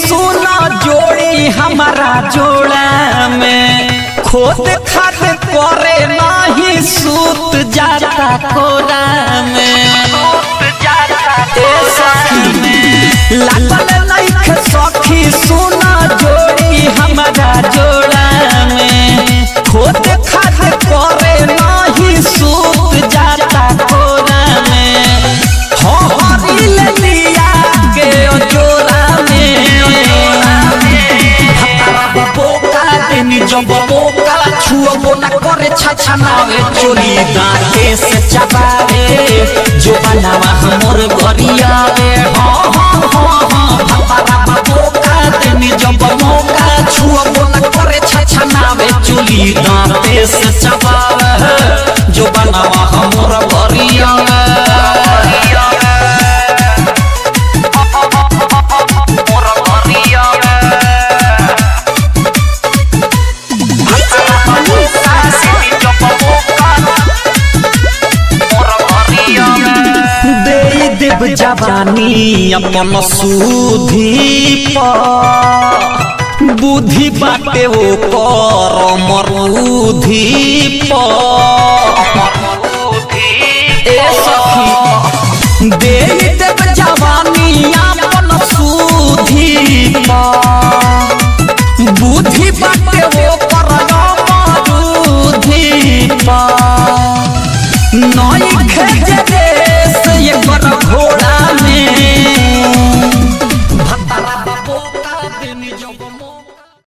सुना जोड़ी हमारा जोड़ा में खोद खाद करे नाही सूत जाता कोरा में ए सखी लागल लाइक सखी सुना जोड़ी हमारा जोड़ा में खोद खाद करे नाही सूत जाता कोरा में हो हरिल लिया के ओ जोरा में बोका देनी जब बोका छुअबो न करे छछनावे चोली दांते से चबावे जो बनावा हमर गरियावे हो हो हो हो भतरा बोका देनी जब मौका छुअबो न करे छछनावे चोली दांते से चबावे जो बनावा हमर गरियावे दे देव जवानी अपन सुधी पर बुद्धि बाटे ओ कर मरुधी पर ए सखी दे देव जवानी अपन सुधी पर बुद्धि बाटे ओ कर मरुधी पर नई खेजे से ये कर घोड़ा में भतरा बाबू का देनी जब मौका